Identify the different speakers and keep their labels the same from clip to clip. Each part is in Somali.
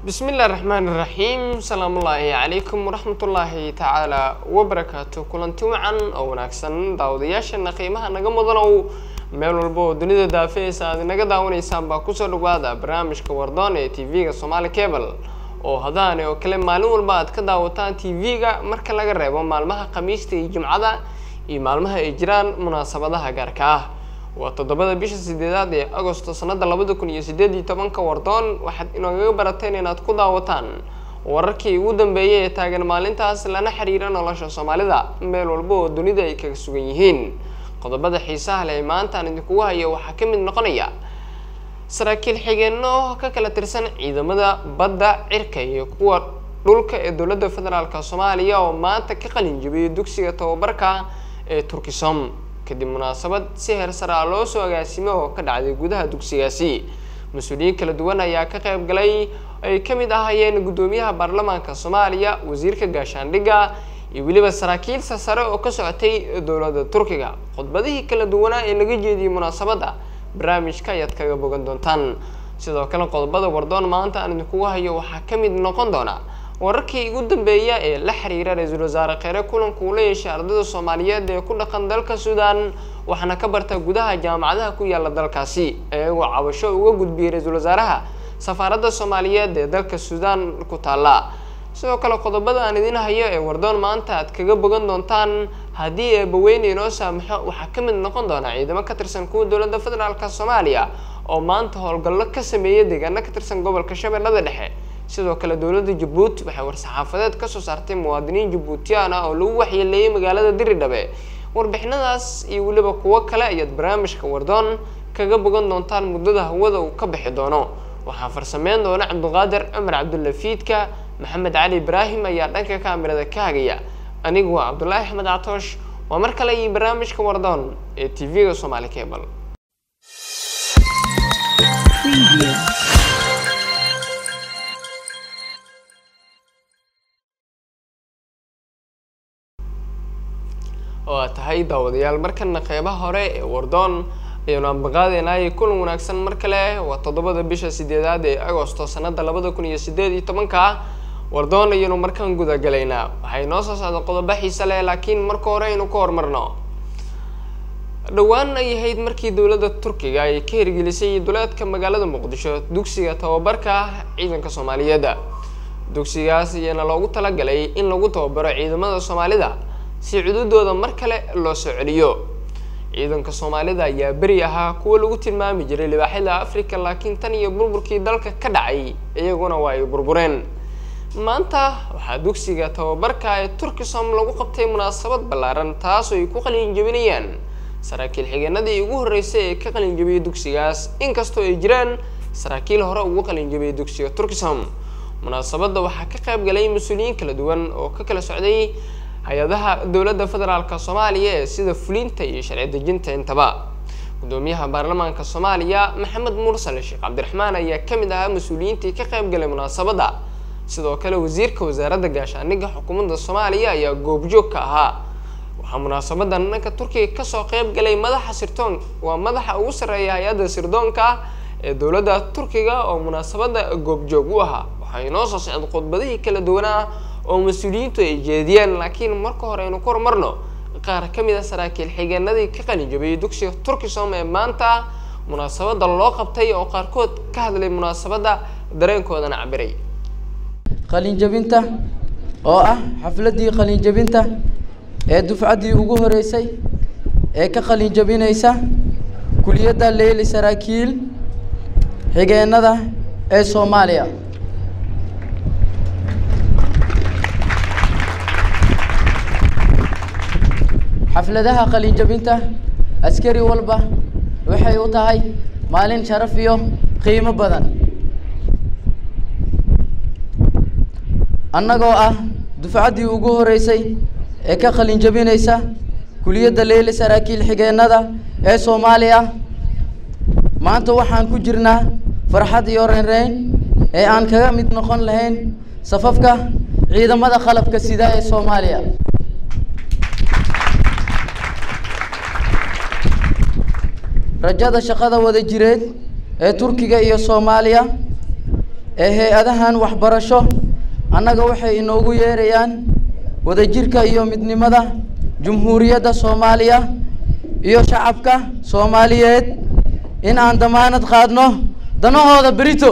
Speaker 1: bismi illahi raxmaani raxiim salaamullaahi calaykum waraxmatullaahi tacaala wabarakaatu kulanti wacan oo wanaagsan daawadayaashana qiimaha naga mudanow meel walba oo dunida daafeeysa aad inaga daawanaysaan baa kusoo dhawaada barnaamijka wardoon ee t v-ga somaali cable oo hadaani oo kale maalin walba aad ka daawataan t v-ga marka laga reebo maalmaha khamiista iyo jimcada iyo maalmaha ay jiraan munaasabadaha gaarka ah waa toddobada bisha sideedaad ee agosto sanada labada kun iyo sideed iyo tobanka wardoon waxaad inoogaga barateen inaad ku daawataan wararkii ugu dambeeyay ee taagan maalintaas lana xiriira nolosha soomaalida meel walba oo dunida ay kaga sugan yihiin qodobada xiisaha leh ee maanta aan idinkugu hayo waxaa ka mid noqonaya saraakiil xigeenno ka kala tirsan ciidamada badda cirka iyo kuwa dhulka ee dowladda federaalk soomaaliya oo maanta ka qalin jabiyay dugsiga tababarka ee turkisom kadib munaasabad si heer sare ah loo soo agaasimo oo ka dhacday gudaha dugsigaasi mas-uuliyiin kala duwan ayaa ka qayb galay ay ka mid ahayeen guddoomiyaha baarlamaanka soomaaliya wasiirka gaashaandhigga iyo weliba saraakiilsa sare oo ka socotay dowladda turkiga khudbadihii kala duwanaa ee laga jeediyey munaasabadda barnaamijka ayaad kaga bogan doontaan sidoo kale qodobada wardoon maanta aan idinkugu hayo waxaa ka mid noqon doona wararkii ugu dambeeya ee la xiriira ra-iisul wasaare kheyre kulanka uu la yeeshay ardayda soomaaliyeed ee ku dhaqan dalka suudaan waxaana ka barta gudaha jaamacadaha ku yaala dalkaasi iyagoo cabasho uga gudbiyey ra-iisul wasaaraha safaaradda soomaaliyeed ee dalka suudaan ku taalla sidoo kale qodobada aan idin hayo ee wardoon maanta aad kaga bogan doontaan haddii eebaweyne inoo saamaxo waxaa ka mid noqon doona ciidamo ka tirsan kuwa dowladda federaalk soomaaliya oo maanta howlgallo ka sameeyay deegaano ka tirsan gobolka shabeellada dhexe sidoo kale dowladda jabuuti waxay war-saxaafadeed kasoo saartay muwaadiniin jabuutiyaan ah oo lagu waxyeeleeyay magaalada diridhabe warbixinadaas iyo weliba kuwo kale ayaad barnaamijka wardoon kaga bogan doontaan muddada hawada uu ka bixi doono waxaa farsameyn doona cabdiqaadir cumar cabdulafiidka maxamed cali ibraahim ayaa dhanka kaamirada ka hagaya anigu waa cabdulaahi axmed catoosh waa mar kale iyo barnaamijka wardoon ee t v-ga somaali cable waa tahay daawadayaal markana qeybaha hore ee wardoon ayaanu ambaqaadeynaayay kulan wanaagsan mar kale waa toddobada bisha sideedaad ee agosto sanada labada kun iyo sideed iyo tobanka wardoon ayaynu markaan gudagalaynaa waxay noo soo socda qodobo xiise leh laakiin marka hore aynu ka hormarno dhowaan ay ahayd markii dowladda turkiga ay ka hirgelisay duleedka magaalada muqdisho dugsiga tababarka ciidanka soomaaliyeed dugsigaas ayaana loogu talagalay in lagu tababaro ciidamada soomaalida si cududooda mar kale loo soo celiyo ciidanka soomaalida ayaa beri ahaa kuwa lagu tilmaami jiray libaaxyada africa laakiin tan iyo burburkii dalka ka dhacay iyaguna waa ay burbureen maanta waxaa dugsiga tababarka ee turkisom lagu qabtay munaasabad ballaaran taasoo ay ku qalin jabinayaan saraakiil xigeenadii ugu horreysay ee ka qalin jabiyay dugsigaas inkastoo ay jiraan saraakiil hore ugu qalin jabiyay dugsiga turkisom munaasabadda waxaa ka qayb galay mas-uuliyiin kala duwan oo ka kala socday hay-adaha dowladda federaalk soomaaliya ee sida fulinta iyo sharci dejinta intaba guddoomiyaha baarlamaanka soomaaliya maxamed mursale sheekh cabdiraxmaan ayaa ka mid ahaa mas-uuliyiintii ka qayb galay munaasabadda sidoo kale wasiirka wasaaradda gaashaandhigga xukuumadda soomaaliya ayaa goobjoog ka ahaa waxaa munaasabadan dhanka turkiga kasoo qayb galay madaxa sirdoon waa madaxa ugu sarreeya hay-adda sirdoonka ee dowladda turkiga oo munaasabadda goobjoog u ahaa waxaa inoo soo socda khudbadihii kala duwanaa oo mas-uuliyiintu ay jeediyeen laakiin marka hore aynu ku horumarno qaar ka mid a saraakiil xigeenadii ka qalin jabiyay dugsiga turkisom ee maanta munaasabadda loo qabtay oo qaarkood ka hadlay munaasabadda dareenkoodana cabiray
Speaker 2: qalinjabinta oo ah xafladdii qalinjabinta ee dufcaddii ugu horeysay ee ka qalinjabinaysa kuliyadda leyli saraakiil xigeenada ee soomaaliya xafladaha qalinjabinta askari walba waxay u tahay maalin sharaf iyo qiimo badan annagoo ah dufcaddii ugu horeysay ee ka qalinjabinaysa kuliyadda leyli saraakiil xigeenada ee soomaaliya maanta waxaan ku jirnaa farxad iyo reynreyn ee aan kaga mid noqon lahayn safafka ciidamada qalabka sida ee soomaaliya rajada shaqada wada jireed ee turkiga iyo soomaaliya ee hay-adahan waxbarasho annaga waxay inoogu yeerayaan wadajirka iyo midnimada jumhuuriyadda soomaaliya iyo shacabka soomaaliyeed in aan damaanad qaadno danahooda berito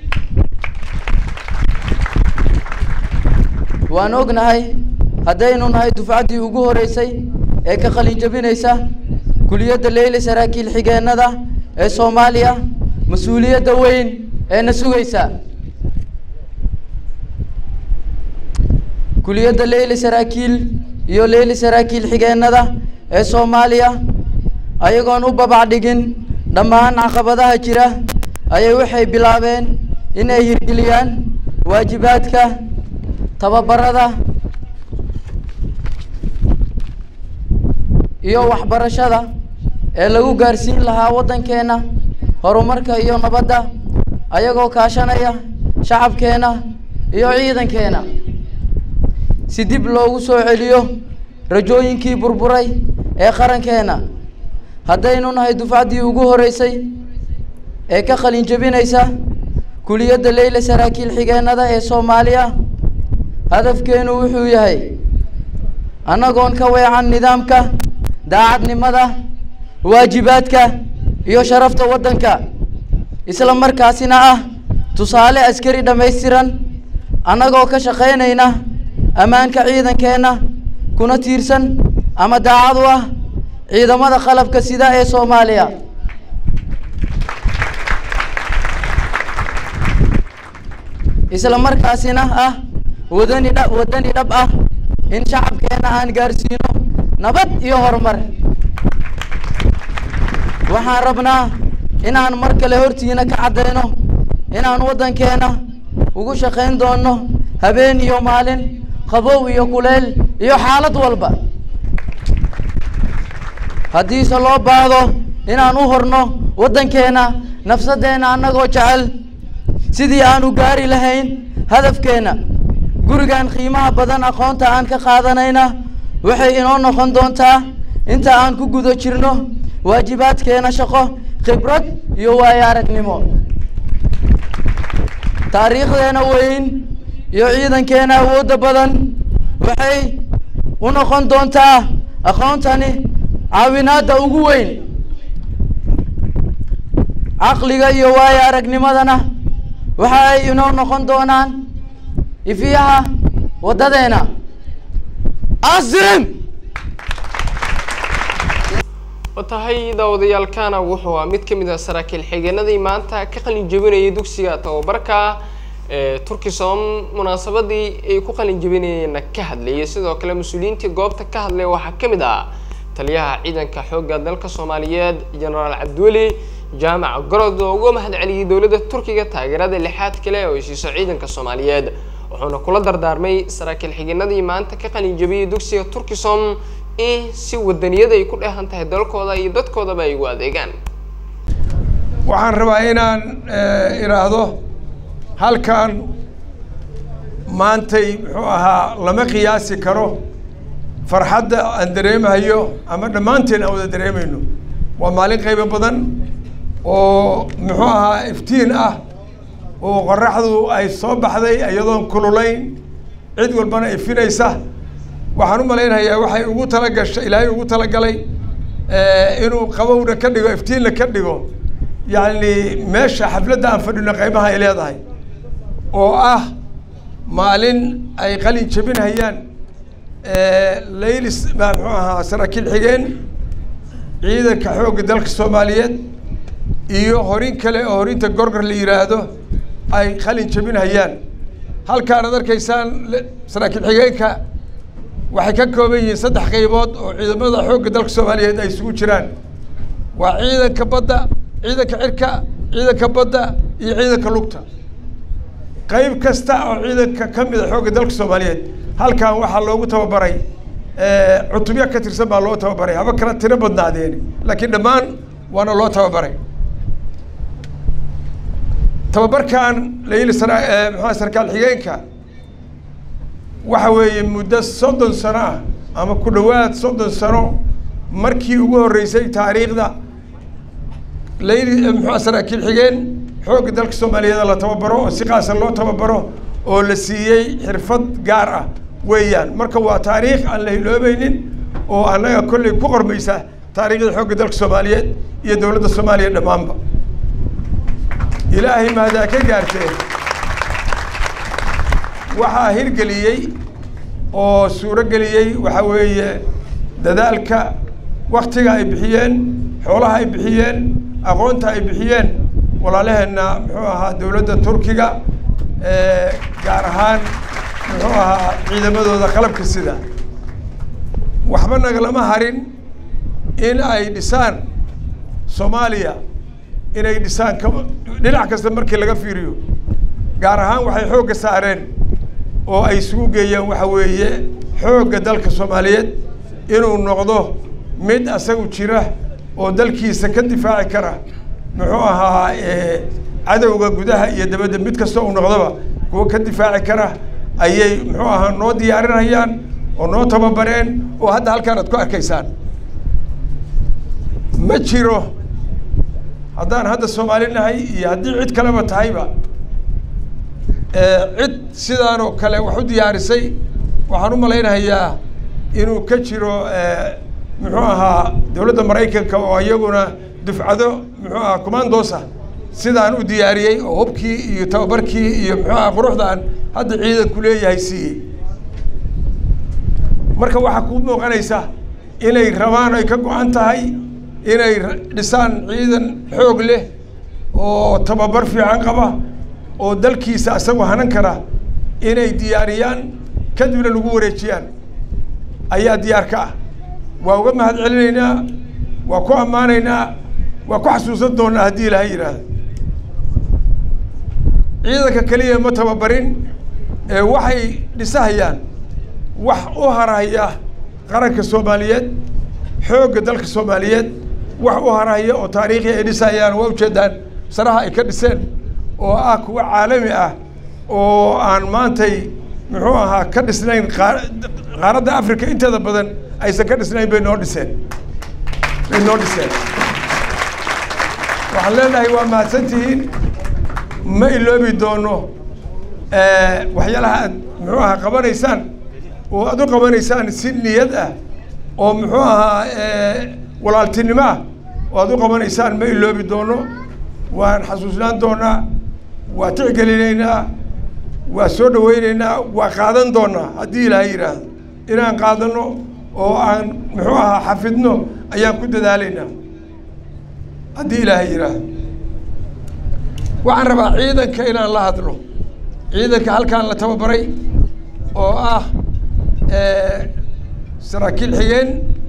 Speaker 2: waan ognahay haddaynu nahay dufcaddii ugu horeysay ee ka qalin jabinaysa kuliyadda leyli saraakiil xigeennada ee soomaaliya mas-uuliyadda weyn ee na sugaysa kuliyadda leyli saraakiil iyo leyli saraakiil xigeennada ee soomaaliya ayagoon u babacdhigin dhammaan caqabadaha jira ayay waxay bilaabeen inay hirgeliyaan waajibaadka tababarada iyo waxbarashada ee lagu gaarsiin lahaa waddankeenna horumarka iyo nabadda ayagoo kaashanaya shacabkeenna iyo ciidankeena si dib loogu soo celiyo rajooyinkii burburay ee qarankeenna haddaynu nahay dufcaddii ugu horeysay ee ka qalin jebinaysa kuliyadda leyla saraakiil xigeennada ee soomaaliya hadafkeenu wuxuu yahay annagoon ka weecan nidaamka daacadnimada waajibaadka iyo sharafta waddanka isla markaasina ah tusaale askari dhammaystiran annagoo ka shaqaynayna ammaanka ciidankeenna kuna tiirsan ama daacad u ah ciidamada qalabka sida ee soomaaliya isla markaasina ah wadani dha wadani dhab ah in shacabkeenna aan gaarsiino nabad iyo horumar waxaan rabnaa inaan mar kale hortiina ka caddayno inaan waddankeenna ugu shaqayn doonno habeen iyo maalin qabow iyo kuleel iyo xaalad walba haddiise loo baahdo inaan u horno waddankeenna nafsadeenna annagoo jecel sidii aan u gaari lahayn hadafkeenna gurigan qiimaha badan aqoonta aan ka qaadanayna waxay inoo noqon doontaa inta aan ku guda jirno waajibaadkeena shaqo khibrad iyo waayo aragnimo taariikhdeena weyn iyo ciidankeena awoodda badan waxay u noqon doontaa aqoontani caawinaadda ugu weyn caqliga iyo waayo aragnimadana waxa ay inoo noqon doonaan ifiyaha waddadeena asrim
Speaker 1: watahay daawadayaalkana wuxuu ah mid ka mid ah saraakiil xigeenadii maanta ka qalin jebinayay dugsiga tababarka ee turkisom munaasabadii ay ku qalin jebinayeenna ka hadlayay sidoo kale mas-uuliyiintii goobta ka hadlay waxaa ka mid ah taliyaha ciidanka xoogga dalka soomaaliyeed genaraal cabdiweli jaamac gorod oo uga mahad celiyey dowladda turkiga taageerada lixaad kale oo ay siiso ciidanka soomaaliyeed wuxuuna kula dardaarmay saraakiil xigeenadii maanta ka qalin jebiyey dugsiga turkisom in si wadaniyada ay ku dheehan tahay dalkooda iyo dadkoodaba ay ugu adeegaan
Speaker 3: waxaan rabaa inaan idhaahdo halkan maantay muxuu ahaa lama qiyaasi karo farxadda aan dareemahayo ama dhammaanteen aan wada dareemayno waa maalin qaybo badan oo muxuu ahaa iftiin ah oo qoraxdu ay soo baxday iyadoon kululayn cid walbana ifinaysa waxaan u malaynayaa waxay ugu talagashay ilaahay ugu talagalay inuu qabowna ka dhigo iftiinna ka dhigo yacni meesha xafladda aan fadhino qaybaha ay leedahay oo ah maalin ay qalin jebinhayaan laylis baa muxuu ahaa saraakiil xigeen ciidanka xoogga dalka soomaaliyeed iyo horin kale oo horinta gorgor la yidhaahdo ay qalin jebinhayaan halkaan ad arkaysaan saraakiil xigeenka waxay ka kooban yihiin saddex qaybood oo ciidamada xoogga dalka soomaaliyeed ay isugu jiraan waa ciidanka badda ciidanka cirka ciidanka badda iyo ciidanka lugta qayb kasta oo ciidanka ka mida xoogga dalka soomaaliyeed halkan waxaa loogu tababaray cutubyo ka tirsan baa loo tababaray haba kala tiro badnaadeen laakiin dhammaan waana loo tababaray tababarkan layili sara maxaa sarkaal xigeenka waxa weeye muddo soddon sano ah ama ku dhowaad soddon sano markii ugu horreysay taariikhda layli muxua saraakiil xigeen xoogga dalka soomaaliyeed la tababaro oo si qaasa loo tababaro oo la siiyey xirfad gaar ah weeyaan marka waa taariikh aan la hiloobaynin oo annaga kolley ku qormaysa taariikhda xoogga dalka soomaaliyeed iyo dowladda soomaaliya dhammaanba ilaahay mahdaa ka gaartee waxaa hirgeliyey oo suuro geliyey waxaa weeye dadaalka waktiga ay bixiyeen xoolaha ay bixiyeen aqoonta ay bixiyeen walaalaheenna muxuu ahaa dowladda turkiga gaar ahaan muxuu ahaa ciidamadooda qalabka sida waxba nagalama harin in ay dhisaan soomaaliya inay dhisaan ka dhinac kasta markii laga fiiriyo gaar ahaan waxay xoogga saareen oo ay isugu geeyeen waxa weeye xoogga dalka soomaaliyeed inuu noqdo mid asagu jira oo dalkiisa ka difaaci kara muxuu ahaa cadowga gudaha iyo dabadda mid kasta uu noqdoba kuwa ka difaaci kara ayay muxuu ahaa noo diyaarinayaan oo noo tababareen oo hadda halkaan aad ku arkaysaan ma jiro haddaan hadda soomaali nahay iyo haddii cid kaleba tahayba cid sidaan oo kale wax u diyaarisay waxaan u malaynayaa inuu ka jiro muxuu ahaa dowladda maraykanka oo iyaguna dufcado muxuu ahaa commandosa sidaan u diyaariyey oo hubkii iyo tababarkii iyo muxuu ahaa quruxdaan hadda ciidanku leeyahay siiyey marka waxaa kuu muuqanaysa inay rabaan ay ka go-an tahay inay dhisaan ciidan xoog leh oo tababar fiican qaba oo dalkiisa isagoo hanan kara inay diyaariyaan kadibna lagu wareejiyaan ayaa diyaar ka ah waa uga mahad celinaynaa waa ku ammaanaynaa waa ku xasuusan doonaa haddii ilaha yidhaahdo ciidanka keliya ma tababarin ee waxay dhisahayaan wax u harahaya qaranka soomaaliyeed xoogga dalka soomaaliyeed wax u harahaya oo taariikhi ay dhisahayaan waa ujeedaan saraha ay ka dhiseen oo ah kuwa caalami ah oo aan maantay muxuu ahaa ka dhisnayn qaaradda africa inteeda badan aysan ka dhisnayn bay noo dhiseen bay noo dhiseen waxaan leenahay waa mahadsantihiin ma iloobi doono waxyaalaha aad muxuu ahaa qabanaysaan oo aad u qabanaysaan si niyad ah oo muxuu ahaa walaaltinimo ah oo aad u qabanaysaan ma iloobi doono waan xasuusnaan doonaa waa tixgelinaynaa waa soo dhaweynaynaa waa qaadan doonaa haddii ilaahay yidhaahdo inaan qaadano oo aan muxuu ahaa xafidno ayaan ku dadaalaynaa haddii ilaahay yidhaahdo waxaan rabaa ciidanka inaan la hadlo ciidanka halkaan la tababaray oo ah saraakiil xigeen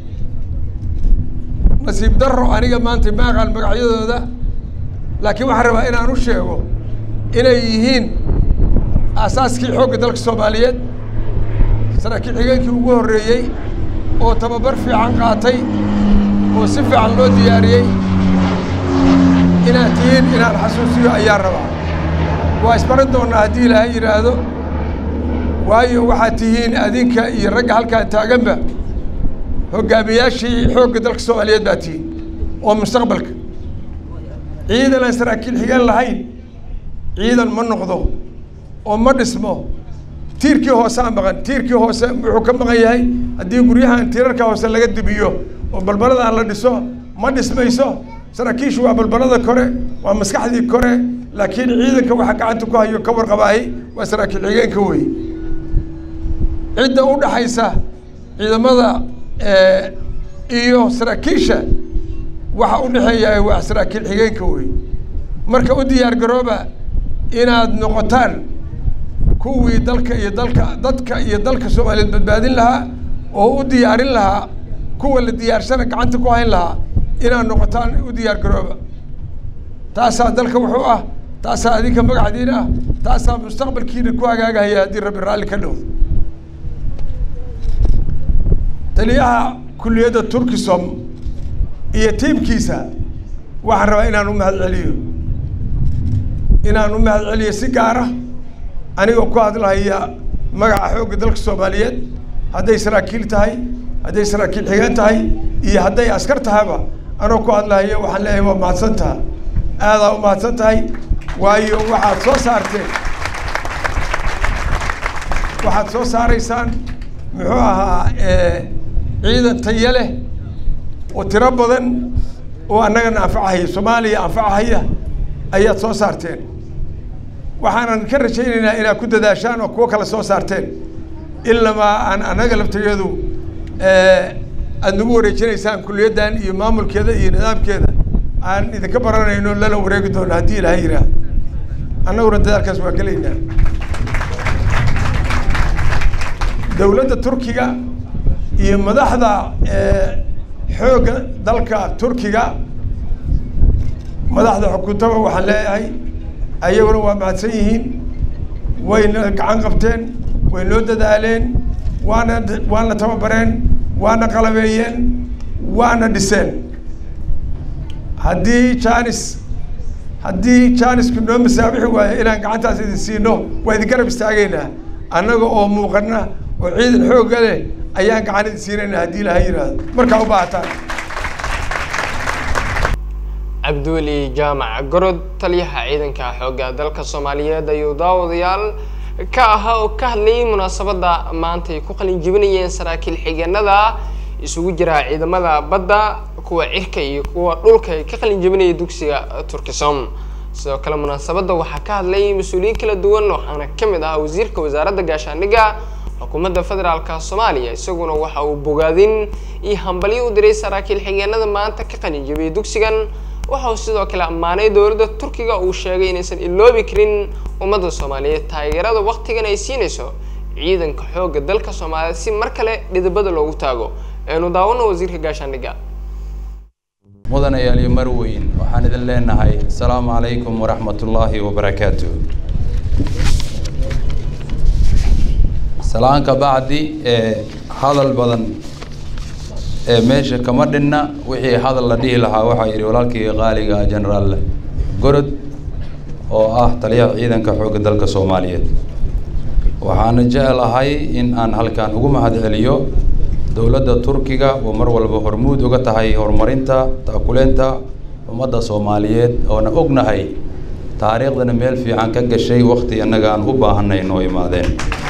Speaker 3: nasiib daro aniga maanta ma aqaan magacyadooda laakiin waxaan rabaa inaan u sheego inay yihiin aasaaskii xoogga dalka soomaaliyeed saraakiil xigeenkii ugu horreeyey oo tababar fiican qaatay oo si fiican loo diyaariyey inaad tihiin inaan xasuusiyo ayaan rabaa waa isbaran doonnaa haddii ilaahay yidhaahdo waayo waxaad tihiin adinka iyo ragga halkaan taaganba hoggaamiyaashii xoogga dalka soomaaliyeed baa tihiin oo mustaqbalka ciidan aan saraakiil xigeen lahayn ciidan ma noqdo oo ma dhismo tiirkii hoose a maqan tiirkii hoose wuxuu ka maqan yahay haddii guryahan tiirarka hoose laga dubiyo oo balbaladaan la dhiso ma dhismayso saraakiishu waa balbalada kore waa maskaxdii kore laakiin ciidanka waxa gacanta ku hayo ka warqabaahi waa saraakiil xigeenka wey cidda u dhaxaysa ciidamada iyo saraakiisha waxa u dhexeeya waa saraakiil xigeenka wey marka u diyaar garooba inaad noqotaan kuwii dalka iyo dalka dadka iyo dalka soomaaliyeed badbaadin lahaa oo u diyaarin lahaa kuwa la diyaarsana gacanta ku hayn lahaa inaad noqotaan u diyaar garooba taasaa dalka wuxuu ah taasaa adinka magacdiin ah taasaa mustaqbalkiina ku hagaagahaya haddii rabbi raalli ka dhowdo taliyaha kulliyadda turkisom iyo tiimkiisa waxaan rabaa inaan u mahad celiyo inaan u mahad celiyo si gaara anigoo ku hadlahaya magaca xoogga dalka soomaaliyeed hadday saraakiil tahay hadday saraakiil xigeen tahay iyo hadday askar tahayba anoo ku hadlahaya waxaan leeyahay waa mahadsan taha aadaa u mahadsan tahay waayo waxaad soo saarteen waxaad soo saaraysaan muxuu ahaa ciidan tayo leh oo tiro badan oo annagana anfacahaya soomaaliya anfacahaya ayaad soo saarteen waxaanan ka rajaynaynaa inaad ku dadaashaan oo kuwo kale soo saarteen ilamaa aan annaga laftigeedu aada nagu wareejinaysaan kuliyaddan iyo maamulkeeda iyo nidaamkeeda aan idinka baranayno lala wareegi doono haddii ilaha yidhaah annaguna dadaalkaas waa gelaynaa dowladda turkiga iyo madaxda xoogga dalka turkiga madaxda xukuntaba waxaan leeyahay ayaguna waa mahadsan yihiin wayna gacan qabteen way noo dadaaleen waana waana tababareen waana qalabeeyeen waana dhiseen haddii janis haddii janisku noo masaabixi waayo inaan gacantaas idin siino waa idin garab istaagaynaa annaga oo muuqana oo ciidan xoogga leh ayaan gacan idin siinaynaa haddii ilaha yidhaahdo markaa u baahataan
Speaker 1: cabdiweli jaamac gorod taliyaha ciidanka xoogga dalka soomaaliyeed ayuu daawadayaal ka ahaa oo ka hadlayay munaasabadda maanta ay ku qalin jebinayeen saraakiil xigeenada isugu jira ciidamada badda kuwa cirka iyo kuwa dhulka ay ka qalin jebinaya dugsiga turkisom sidoo kale munaasabadda waxaa ka hadlayay mas-uuliyiin kala duwan waxaana ka mid ahaa wasiirka wasaaradda gaashaandhigga xukuumadda federaalka soomaaliya isaguna waxa uu bogaadin iyo hambalyo u diray saraakiil xigeenada maanta ka qalin jebiyay dugsigan waxa uu sidoo kale ammaanay dowladda turkiga uu sheegay inaysan iloobi karin ummadda soomaaliyeed taageerada waktigan ay siinayso ciidanka xoogga dalka soomaaliyeed si mar kale dhidibada loogu taago eenu daawano wasiirka gaashaandhigga
Speaker 4: mudanayaal iyo marweyn waxaan idin leenahay asalaamu calaykum waraxmatullaahi wabarakaatu salaan ka bacdi ee hadal badan ee meesha kama dhinna wixii hadal la dhihi lahaa waxaa yidhi walaalkii qaaliga genaraal gorod oo ah taliyaha ciidanka xoogga dalka soomaaliyeed waxaana jeclahay in aan halkan ugu mahad celiyo dowladda turkiga oo mar walba hormuud uga tahay horumarinta taakuleenta ummadda soomaaliyeed oona ognahay taariikhdana meel fiican ka gashay wakti annaga aan u baahanay noo imaadeen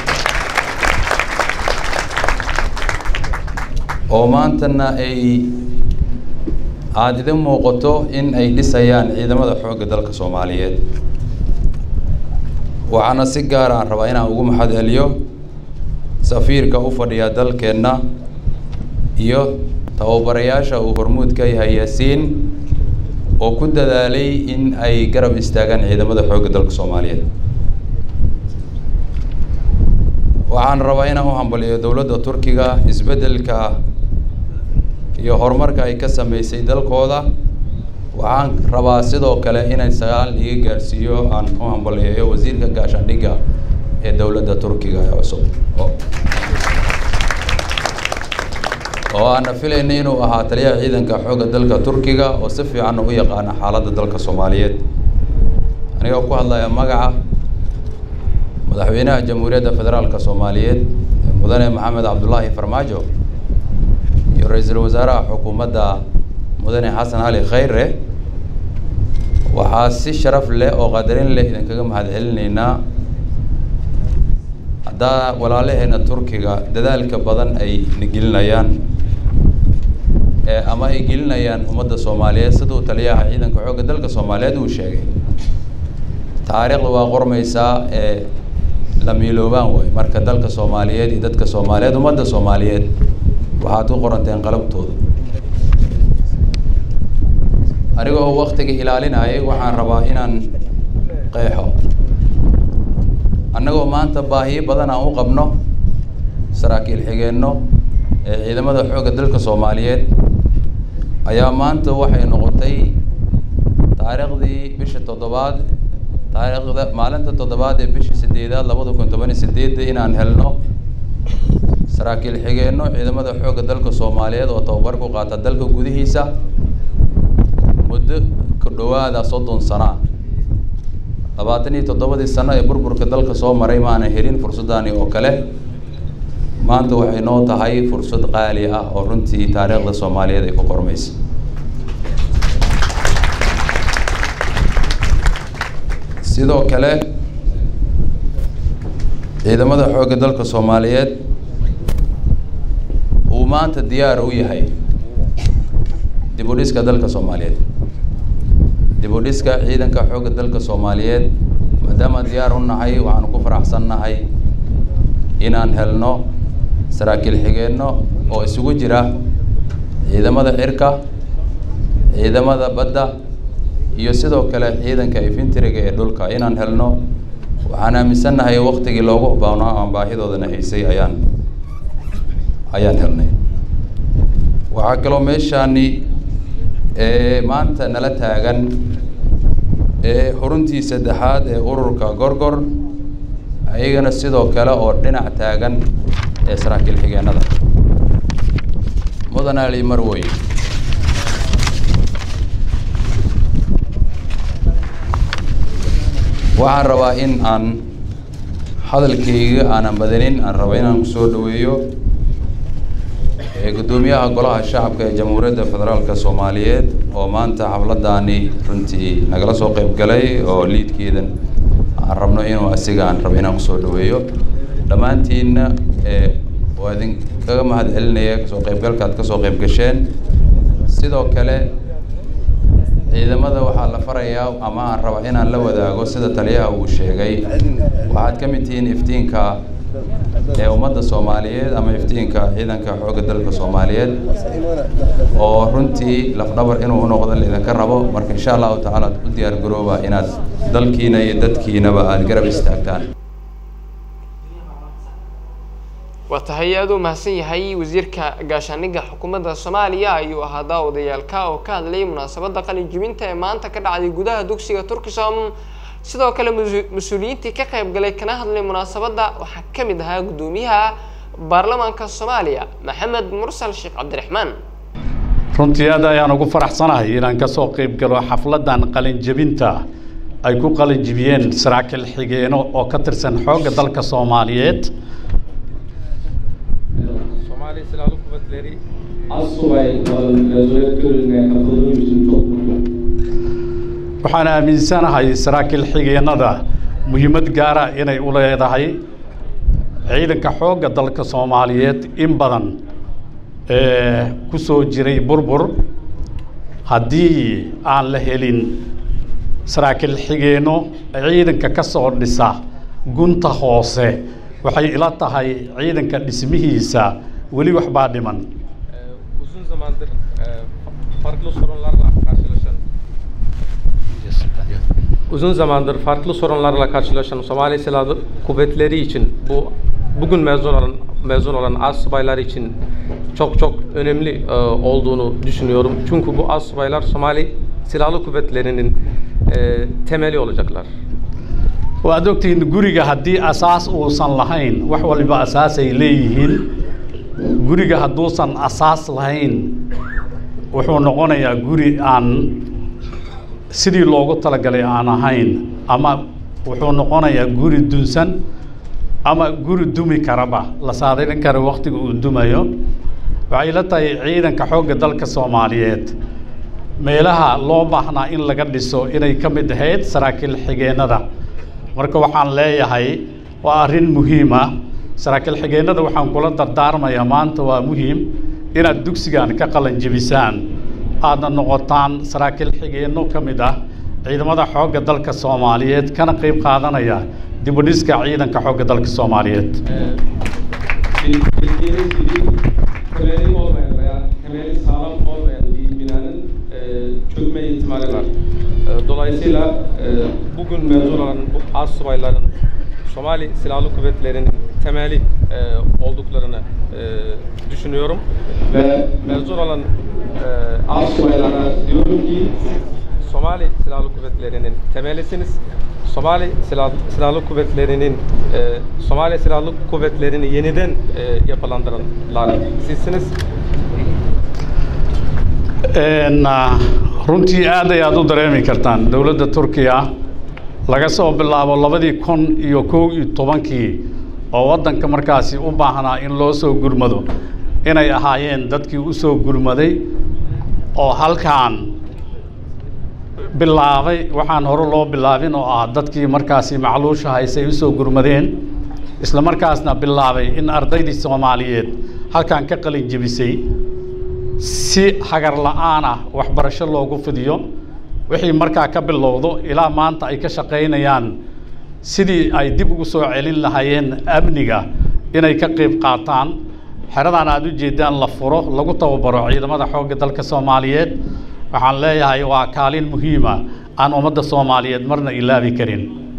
Speaker 4: oo maantana ay aada idin muuqato in ay dhisayaan ciidamada xoogga dalka soomaaliyeed waxaana si gaar aan rabaa inaan ugu maxad celiyo safiirka u fadhiya dalkeenna iyo tababarayaasha uu hormuud ka yahay yaasiin oo ku dadaalay in ay garab istaagaan ciidamada xoogga dalka soomaaliyeed waxaan rabaa inaan u hambaliyo dowladda turkiga isbeddelka iyo horumarka ay ka sameysay dalkooda waxaan rabaa sidoo kale inay sagaal iga gaarsiiyo aan u hambaliyeeyo wasiirka gaashaandhigga ee dowladda turkiga ee cusub oo aana filaynay inuu ahaa taliyaha ciidanka xoogga dalka turkiga oo si fiican u yaqaana xaaladda dalka soomaaliyeed anigoo ku hadlaya magaca madaxweynaha jamhuuriyadda federaalka soomaaliyeed mudane maxamed cabdulaahi farmaajo iyo ra-iisul wasaaraha xukuumadda mudane xasan cali khayre waxaa si sharaf leh oo qadarin leh idinkaga mahad celinaynaa haddaa walaalaheena turkiga dadaalka badan ay na gelinayaan ama ay gelinayaan ummadda soomaaliyeed siduu taliyaha ciidanka xoogga dalka soomaaliyeed uu sheegay taariikhda waa qormaysaa ee la miiloobaan waay marka dalka soomaaliyeed iyo dadka soomaaliyeed ummadda soomaaliyeed waxaad ku qoranteen qalabtooda aniga oo waktiga ilaalinayay waxaan rabaa inaan qeexo annagoo maanta baahiyo badan aan u qabno saraakiil xigeenno ee ciidamada xoogga dalka soomaaliyeed ayaa maanta waxay noqotay taariikhdii bisha toddobaad taariikhda maalinta toddobaad ee bishii sideedaad labada kun toban iyo sideedda inaan helno saraakiil xigeenno ciidamada xoogga dalka soomaaliyeed oo tababar ku qaata dalka gudihiisa muddo ku dhowaada soddon sana labaatan iyo toddobadii sano ee burburka dalka soo maray maana helin fursaddaani oo kale maanta waxay noo tahay fursad qaali ah oo runtii taariikhda soomaaliyeed ay ku qormaysa sidoo kale ciidamada xoogga dalka soomaaliyeed uu maanta diyaar u yahay dib u dhiska dalka soomaaliyeed dib u dhiska ciidanka xoogga dalka soomaaliyeed maadaama diyaar u nahay waxaanu ku faraxsan nahay inaan helno saraakiil xigeenno oo isugu jira ciidamada cirka ciidamada badda iyo sidoo kale ciidanka infentriga ee dhulka inaan helno waxaan aaminsannahay waktigii loogu baanaa aan baahidoodana haysay ayaan ayaan helnay waxaa kaloo meeshaani ee maanta nala taagan ee xuruntii saddexaad ee ururka gorgor ayagana sidoo kale oo dhinac taagan ee saraakiil xigeenada mudan ali marwoy waxaan rabaa in aan hadalkayga aanan badanin aan raba inaan kusoo dhaweeyo guddoomiyaha golaha shacabka ee jamhuuriyadda federaalka soomaaliyeed oo maanta xafladdaani runtii nagala soo qayb galay oo liidkeedan aan rabno inuu asiga aan rabo inaan kusoo dhaweeyo dhammaantiinna waa idinkaga mahad celinaya kasoo qaybgalka aad kasoo qayb gasheen sidoo kale ciidamada waxaa la farayaa ama aan raba inaan la wadaago sida taliyaha uu sheegay waxaad ka mid tihiin iftiinka ee ummadda soomaaliyeed ama iftiinka ciidanka xoogga dalka soomaaliyeed oo runtii lafdhabar inuu unoqdo laidinka rabo marka insha allahu tacaala ad u diyaar garooba inaad dalkiina iyo dadkiinaba aada garab istaagtaan
Speaker 1: waa tahay aada u mahadsan yahay wasiirka gaashaaniga xukuumadda soomaaliya ayuu ahaa daawadayaalka oo ka hadlayay munaasabadda qalin jibinta ee maanta ka dhacday gudaha dugsiga turkisom sidoo kale mas-uuliyiintii ka qayb galay kana hadlay munaasabadda waxaa ka mid ahaa guddoomiyaha baarlamaanka soomaaliya maxamed mursal sheekh cabdiraxmaan
Speaker 5: runtii aad ayaan ugu faraxsanahay inaan ka soo qayb galo xafladdan qalin jebinta ay ku qalin jibiyeen saraakiil xigeeno oo ka tirsan xoogga dalka soomaaliyeed
Speaker 6: Somali Silahlı Kuvvetleri Assubay Mezuniyet Töreni'ne katıldığım için çok mutluyum.
Speaker 5: waxaan aaminsanahay saraakiil xigeennada muhiimad gaara inay u leedahay ciidanka xoogga dalka soomaaliyeed in badan ee ku soo jiray burbur haddii aan la helin saraakiil xigeenno ciidanka ka soo dhisa gunta hoose waxay ila tahay ciidanka dhismihiisa weli waxbaa dhiman
Speaker 6: Ee, uzun zamandır e, farklı sorunlarla karşılaşan uzun zamandır farklı sorunlarla karşılaşan Somali Silahlı Kuvvetleri için bu bugün mezun olan mezun olan astsubaylar için çok çok önemli e, olduğunu düşünüyorum. Çünkü bu astsubaylar Somali Silahlı Kuvvetleri'nin e, temeli olacaklar.
Speaker 5: waad ogtihiin guriga haddii asaas uusan lahayn wax waliba asaasay leeyihiin guriga hadduusan asaas lahayn wuxuu noqonayaa guri aan sidii loogu talagalay aan ahayn ama wuxuu noqonayaa guri dunsan ama guri dumi karaba la saadarin kara waktiga uu dumayo waxay la tahay ciidanka xoogga dalka soomaaliyeed meelaha loo baahnaa in laga dhiso inay ka mid ahayd saraakiil xigeennada marka waxaan leeyahay waa arrin muhiima saraakiil xigeennada waxaan kula dardaarmayaa maanta waa muhiim inaad dugsigan ka qalan jebisaan aadna noqotaan saraakiil xigeenno ka mid ah ciidamada xoogga dalka soomaaliyeed kana qayb qaadanaya dib u dhiska ciidanka xoogga dalka soomaaliyeed
Speaker 6: Bil- bildiğiniz gibi temeli olmayan veya temeli sağlam olmayan bir binanın e, çökme ihtimali var. E, dolayısıyla e, bugün mezun olan bu astsubayların Somali Silahlı Kuvvetleri'nin temeli e, olduklarını e, düşünüyorum ve mezun olan e, astsubaylara diyorum ki Somali Silahlı Kuvvetleri'nin temelisiniz. Somali Silah, Silahlı Kuvvetleri'nin e, Somali Silahlı Kuvvetleri'ni yeniden e, yapılandıranlar sizsiniz.
Speaker 5: Een, ah, runtii aad ayaad u dareemi kartaan dowladda turkiya laga soo bilaabo labadii kun iyo kow iyo tobankii oo waddanka markaasi u baahnaa in loo soo gurmado inay ahaayeen dadkii u soo gurmaday oo halkan bilaabay waxaan hore loo bilaabin oo ah dadkii markaasi macluusha haysay usoo gurmadeen isla markaasna bilaabay in ardaydii soomaaliyeed halkan ka qalin jebisay si hagar la'aan ah waxbarasho loogu fidiyo wixii markaa ka bilowdo ilaa maanta ay ka shaqaynayaan sidii ay dib ugu soo celin lahaayeen amniga inay ka qayb qaataan xeradan aad u jeedaan la furo lagu tababaro ciidamada xoogga dalka soomaaliyeed waxaan leeyahay waa kaalin muhiima aan ummadda soomaaliyeed marna ilaabi karin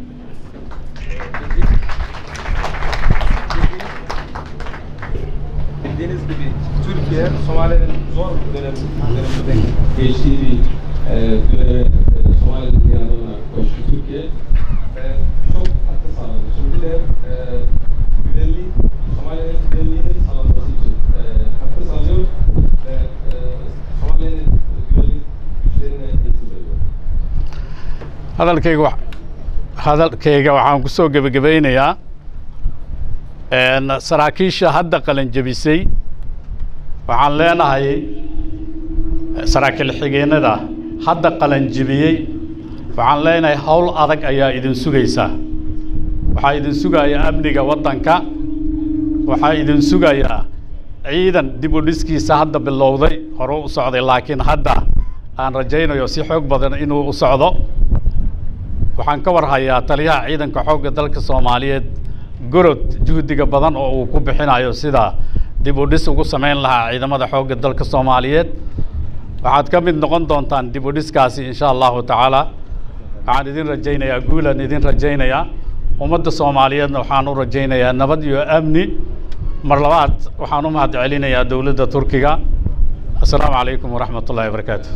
Speaker 6: Bildiğiniz gibi Türkiye Somali'nin zor bir dönem, döneminde geçtiği bir e, döneme e, Somali'nin yanına koştu Türkiye. Ve çok katkı sağladı. Şimdi de e, güvenliği, Somali'nin güvenliğinin sağlanması için e, katkı sağlıyor ve e, Somali'nin güvenlik güçlerine eğitim veriyor.
Speaker 5: hadalkayga wa- hadalkayga waxaan ku soo gebagabeynayaa een, saraakiisha hadda qalin jebisay waxaan leenahay eh, saraakiil xigeenada hadda qalin jebiyey waxaan leenahay howl adag ayaa idin sugaysa waxaa idin sugaya amniga waddanka waxaa idin sugaya ciidan dib u dhiskiisa hadda bilowday hore u socday laakiin hadda aan rajaynayo si xoog badan inuu u socdo waxaan ka warhayaa taliyaha ciidanka xoogga dalka soomaaliyeed gorod juhdiga badan oo uu ku bixinayo sida dib u dhis ugu samayn lahaa ciidamada xoogga dalka soomaaliyeed waxaad ka mid noqon doontaan dib u dhiskaasi insha allahu tacaala waxaan idin rajaynayaa guulaan idin rajaynayaa ummadda soomaaliyeedna waxaan u rajaynayaa nabad iyo amni mar labaad waxaan u mahad celinayaa dowladda turkiga assalaamu calaykum waraxmat ullahi wabarakaatu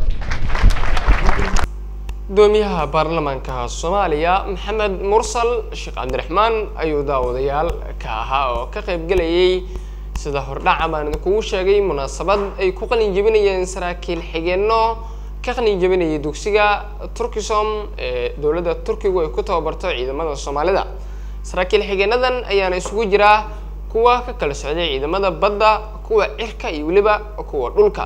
Speaker 1: gudoomiyaha baarlamaanka soomaaliya maxamed mursal sheekh cabdiraxmaan ayuu daawadayaal ka ahaa oo ka qaybgelayay sida hordhaca baan idinkugu sheegay munaasabad ay ku qalin jebinayeen saraakiil xigeenno ka qalin jebinayay dugsiga turkisom ee dowladda turkigu ay ku tababarto ciidamada soomaalida saraakiil xigeenadan ayaana isugu jira kuwa ka kala socday ciidamada badda kuwa cirka iyo weliba kuwa dhulka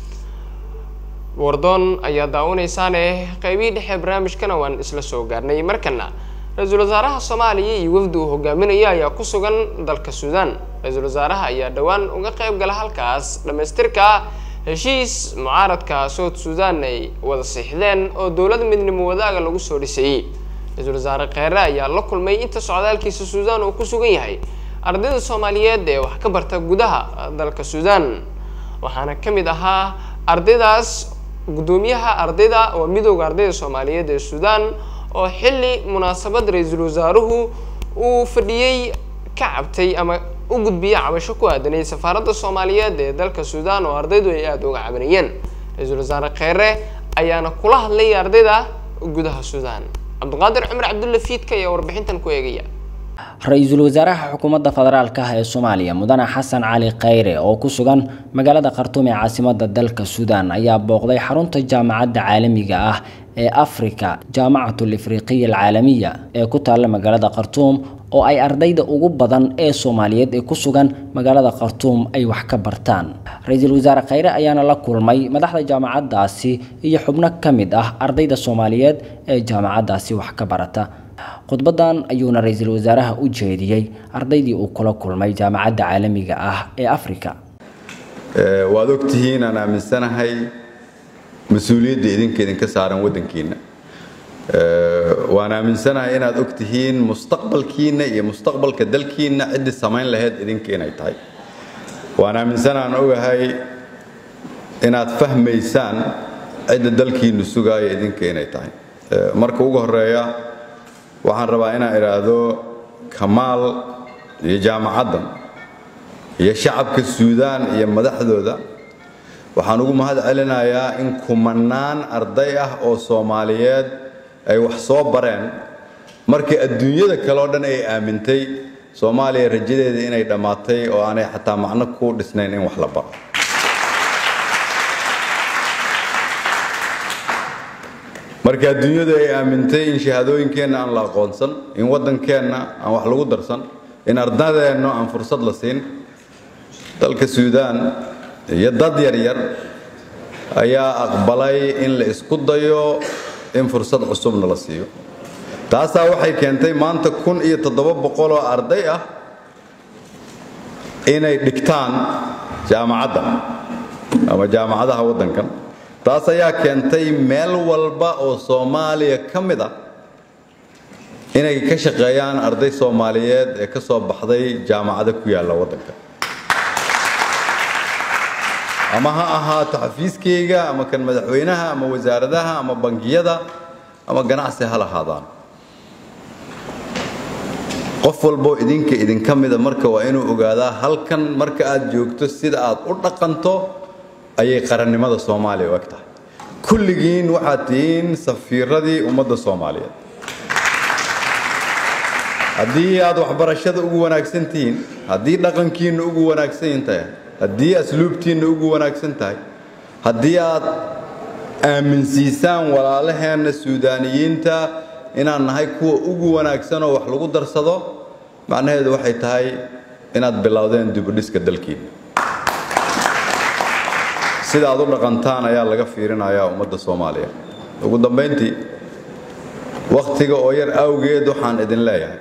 Speaker 1: wardoon ayaa daawanaysaane qeybihii dhexe barnaamijkana waan isla soo gaarnay markana ra-iisul wasaaraha soomaaliya iyo wafdi uu hogaaminaya ayaa ku sugan dalka suudaan ra-iisul wasaaraha ayaa dhowaan uga qayb gala halkaas dhammaystirka heshiis mucaaradka south suudan ay wada siixdeen oo dowlad midnimo wadaaga lagu soo dhisayey ra-iisul wasaare kheyre ayaa la kulmay inta socdaalkiisa suudaan uu ku sugan yahay ardayda soomaaliyeed ee wax ka barta gudaha dalka suudaan waxaana ka mid ahaa ardaydaas guddoomiyaha ardayda waa midooda ardayda soomaaliyeed ee suudaan oo xilli munaasabad ra-iisul wasaaruhu uu fadhiyey ka cabtay ama u gudbiyey cabasho ku aadanay safaaradda soomaaliyeed ee dalka suudaan oo ardaydu ay aada uga cabanayeen ra-iisul wasaare kheyre ayaana kula hadlay ardayda gudaha suudaan cabdiqaadir cumar cabdulla fiidka ayaa warbixintan ku eegaya
Speaker 7: ra-iisul wasaaraha xukuumadda federaalka ah ee soomaaliya mudane xasan cali kheyre oo ku sugan magaalada khartuum ee caasimada dalka suudaan ayaa booqday xarunta jaamacadda caalamiga ah ee afrika jaamacatul ifriqiya alcaalamiya ee ku taalla magaalada khartuum oo ay ardayda ugu badan ee soomaaliyeed ee ku sugan magaalada khartuum ay wax ka bartaan ra-iisul wasaare kheyre ayaana la kulmay madaxda jaamacaddaasi iyo xubno ka mid ah ardayda soomaaliyeed ee jaamacaddaasi wax ka barata khudbadan ayuuna ra-iisul wasaaraha u jeediyey ardaydii uu kula kulmay jaamacadda caalamiga ah ee afrika
Speaker 8: waad ogtihiin aan aaminsanahay mas-uuliyadda idinka idinka saaran waddankiina waan aaminsanahay inaad ogtihiin mustaqbalkiina iyo mustaqbalka dalkiina ciddii samayn lahayd idinka inay tahay waan aaminsanaan ogahay inaad fahmaysaan cidda dalkiinu sugaaya idinka inay tahay marka ugu horeeya waxaan rabaa inaan idhaahdo kamaal iyo jaamacaddan iyo shacabka suudaan iyo madaxdooda waxaan ugu mahad celinayaa in kumanaan arday ah oo soomaaliyeed ay wax soo bareen markii adduunyada kale oo dhan ay aamintay soomaaliya rajadeeda inay dhammaatay oo aanay xataa macno ku dhisnayn in wax la baro marka adduunyadu ay aamintay in shahaadooyinkeenna aan la aqoonsan in waddankeenna aan wax lagu darsan in ardadeenna aan fursad la siin dalka suudaan iyo dad yaryar ayaa aqbalay in la isku dayo in fursad cusubna la siiyo taasaa waxay keentay maanta kun iyo toddoba boqol oo arday ah inay dhigtaan jaamacadda ama jaamacadaha waddankan taas ayaa keentay meel walba oo soomaaliya ka mid ah inay ka shaqeeyaan arday soomaaliyeed ee ka soo baxday jaamacado ku yaalla waddanka ama ha ahaato xafiiskayga ama kan madaxweynaha ama wasaaradaha ama bangiyada ama ganacsi ha lahaadaan qof walboo idinka idinka mida marka waa inuu ogaadaa halkan marka aad joogto sida aad u dhaqanto ayay qarannimada soomaaliya u eg tahay kulligiin waxaad tihiin safiiradii ummadda soomaaliyeed haddii aad waxbarashada ugu wanaagsan tihiin haddii dhaqankiinna ugu wanaagsan tahay haddii asluubtiinna ugu wanaagsan tahay haddii aad aaminsiisaan walaalaheenna suudaaniyiinta inaan nahay kuwa ugu wanaagsan oo wax lagu darsado macnaheedu waxay tahay inaad bilowdeen dibudhiska dalkiina sida aad u dhaqantaan ayaa laga fiirinayaa ummadda soomaaliya ugu dambayntii wakhtiga oo yar awgeed waxaan idin leeyahay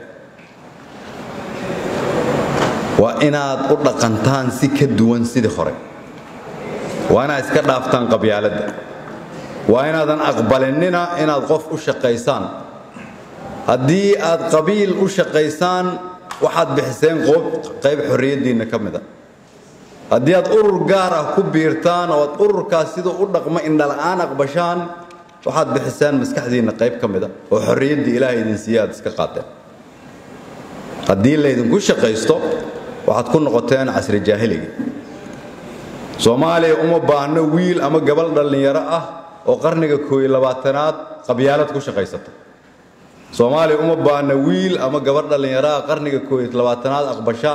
Speaker 8: waa inaad u dhaqantaan si ka duwan sidii hore waa inaad iska dhaaftaan qabyaaladda waa inaadan aqbalinina inaad qof u shaqaysaan haddii aad qabiil u shaqaysaan waxaad bixiseen qayb xorriyaddiinna ka mid a haddii aad urur gaar ah ku biirtaan oo aad ururkaas siduu u dhaqmo indhala'aan aqbashaan waxaad bixiseen maskaxdiinna qayb ka mid a oo xorriyaddii ilaahay idin siiye aad iska qaateen haddii laydinku shaqaysto waxaad ku noqoteen casri jaahiliga soomaaliya uma baahno wiil ama gabal dhallinyaro ah oo qarniga kooiyo labaatanaad qabyaalad ku shaqaysata soomaaliya uma baahno wiil ama gabar dhallinyaro ah qarniga kooiyo labaatanaad aqbasha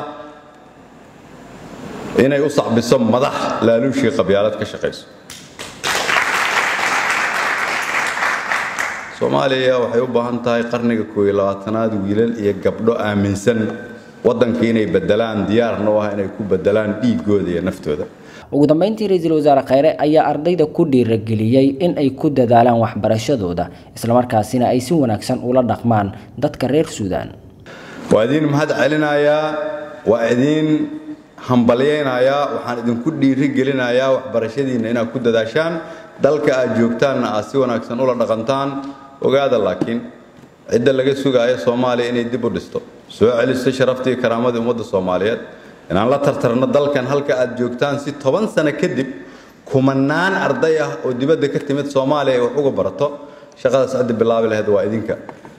Speaker 8: inay u sacbiso madax laaluushii qabyaalad ka shaqayso soomaaliya waxay u baahan tahay qarniga kooiyo labaatanaad wiilal iyo gabdho aaminsan waddanka inay bedelaan diyaarna u ah inay ku bedelaan dhiigooda iyo naftooda
Speaker 7: ugu dambeyntii ra-iisul wasaare kheyre ayaa ardayda ku dhiirageliyey in ay ku dadaalaan waxbarashadooda islamarkaasina ay si wanaagsan ula dhaqmaan dadka reer suudaan
Speaker 8: waa idiin mahad celinayaa waa idiin hambalyaynayaa waxaan idinku dhiiri gelinayaa waxbarashadiinna inaad ku dadaashaan dalka aad joogtaanna aad si wanaagsan ula dhaqantaan ogaada laakiin cidda laga sugaayo soomaaliya inay dib u dhisto soo celiso sharaftii karaamadii ummadda soomaaliyeed inaan la tartarno dalkan halka aad joogtaan si toban sano kadib kumanaan arday ah oo dibadda ka timid soomaaliya ay wax uga barato shaqadaas ciddi bilaabi lahayd waa idinka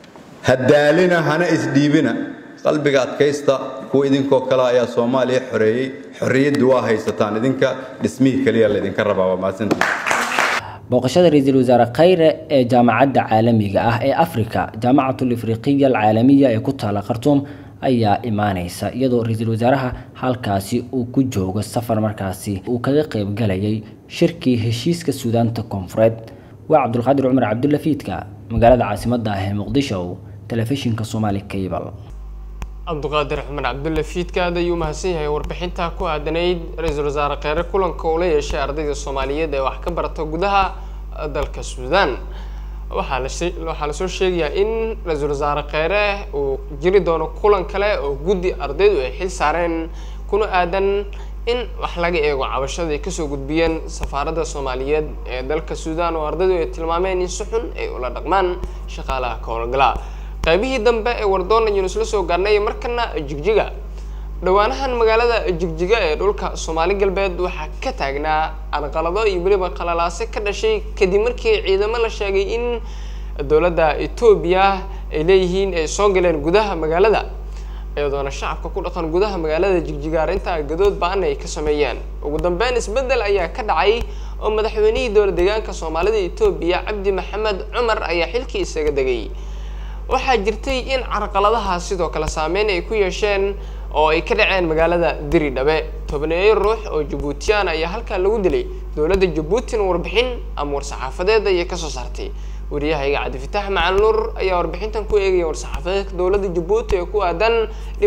Speaker 8: hadaalina hana isdhiibina qalbiga adkaysta kuwa idinkoo kale ayaa soomaaliya xoreeyey xorriyaddu waa haysataan idinka dhismihii keliya laydinka rabaa waa mahadsantii
Speaker 7: booqashada ra-iisul wasaare kheyre ee jaamacadda caalamiga ah ee afrika jaamacatul ifriqiya alcaalamiya ee ku taala khartuum ayaa imaaneysa iyadoo ra-iisul wasaaraha halkaasi uu ku joogo safar markaasi uu kaga qeybgalayay shirkii heshiiska suudaanta koonfureed waa cabdulqaadir cumar cabdulafiidka magaalada caasimadda ah ee muqdisho telefishinka somaali cable
Speaker 1: cabdiqaadir xumar cabdulle fiidka aad ayuu mahadsan yahay warbixinta ku aadanayd ra-iisul wasaare kheyre kulanka uu la yeeshay ardayda soomaaliyeed ee wax ka barata gudaha dalka suudaan waxaa la waxaa lasoo sheegayaa in ra-iisul wasaare kheyre uu jiri doono kulan kale oo guddi ardaydu ay xil saareen kuna aadan in wax laga eego cabashada ay kasoo gudbiyeen safaaradda soomaaliyeed ee dalka suudaan oo ardaydu ay tilmaameen in si xun ay ula dhaqmaan shaqaalaha ka howlgala qaybihii dambe ee wardoon ayaynu isla soo gaarnay markana jigjiga dhowaanahan magaalada jigjiga ee dhulka soomaali galbeed waxaa ka taagnaa anqalado iyo weliba qalalaase ka dhashay kadib markii ciidamo la sheegay in dowladda etoobiya ay leeyihiin ay soo galeen gudaha magaalada iyadoona shacabka ku dhaqan gudaha magaalada jigjiga arrinta gadood ba-an ay ka sameeyeen ugu dambeyn isbeddel ayaa ka dhacay oo madaxweynihii dowla deegaanka soomaalida etoobiya cabdi maxamed cumar ayaa xilkii isaga degay waxaa jirtay in carqaladaha sidoo kale saameyn ay ku yeesheen oo ay ka dhaceen magaalada diridhabe tobneeyo ruux oo jabuutiyaan ayaa halkaa lagu dilay dowladda jabuutina warbixin ama war-saxaafadeed ayay kasoo saartay wariyahayga cabdifitaax macalin nuur ayaa warbixintan ku eegaya war-saxaafadeedka dowladda jabuuti ee ku aadan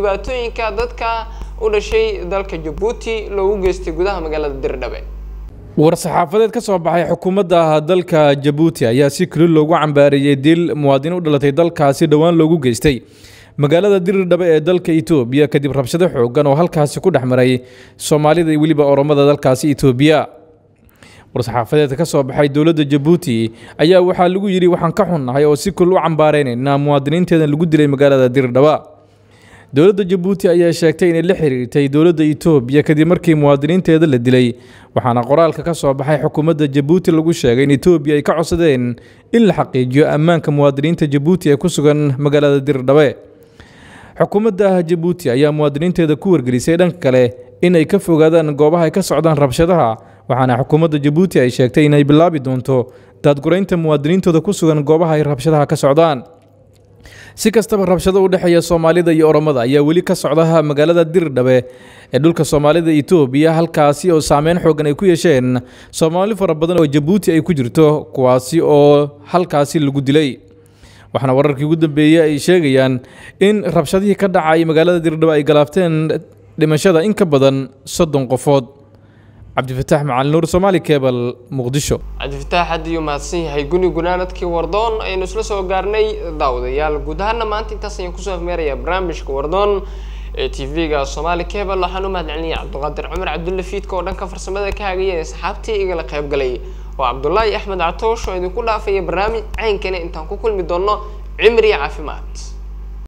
Speaker 1: dhibaatooyinka dadka u dhashay dalka jabuuti loogu geystay gudaha magaalada diridhabe
Speaker 9: war-saxaafadeed ka soo baxay xukuumadda dalka jabuuti ayaa si keli loogu cambaareeyey dil muwaadiniin u dhalatay dalkaasi dhowaan loogu geystay magaalada dirirdhabe ee dalka itoobiya kadib rabshado xoogan oo halkaasi ku dhex maray soomaalida iyo weliba oromada dalkaasi itoobiya war-saxaafadeedka ka soo baxay dowladda jabuuti ayaa waxaa lagu yidhi waxaan ka xunnahay oo si kul u cambaareynayna muwaadiniinteedan lagu dilay magaalada dirirdhaba dowladda jabuuti ayaa sheegtay inay la xiriirtay dowladda itoobiya kadib markii muwaadiniinteeda la dilay waxaana qoraalka ka soo baxay xukuumadda jabuuti lagu sheegay in itoobiya ay ka codsadeen in la xaqiijiyo ammaanka muwaadiniinta jabuuti ee ku sugan magaalada dirirdhabe xukuumadda jabuuti ayaa muwaadiniinteeda ku wargelisay dhanka kale in ay ka fogaadaan goobaha ay ka socdaan rabshadaha waxaana xukuumadda jabuuti ay sheegtay inay bilaabi doonto daadguraynta muwaadiniintooda ku sugan goobaha ay rabshadaha ka socdaan si kastaba rabshado u dhexeeya soomaalida iyo oromada ayaa weli ka socda magaalada dirdhabe ee dhulka soomaalida itoobiya halkaasi oo saameyn xoogan ay ku yeesheen soomaali fara badan oo jabuuti ay ku jirto kuwaasi oo halkaasi lagu dilay waxaana wararkii ugu dambeeyey ay sheegayaan in rabshadihii ka dhacay magaalada dirdhabe ay galaafteen dhimashada in ka badan soddon qofood cabdifataax macalin nuur soomaali kebal muqdisho
Speaker 1: cabdifataax hadd iyuu mahadsan yahay guni gunaanadkii wardoon aynu isla soo gaarnay daawadayaal guud ahaana maanta intaas ayaan kusoo afmeerayaa barnaamijka wardoon ee t v-ga soomaali cable waxaan u mahadcelinaya cabdiqaadir cumar cabdulle fiidka oo dhanka farsamada ka hagaya ee asxaabtii igala qayb galay oo cabdulaahi axmed catoosh oo idinku dhaafaya barnaamij caynkana intaan ku kulmi doono cimri caafimaad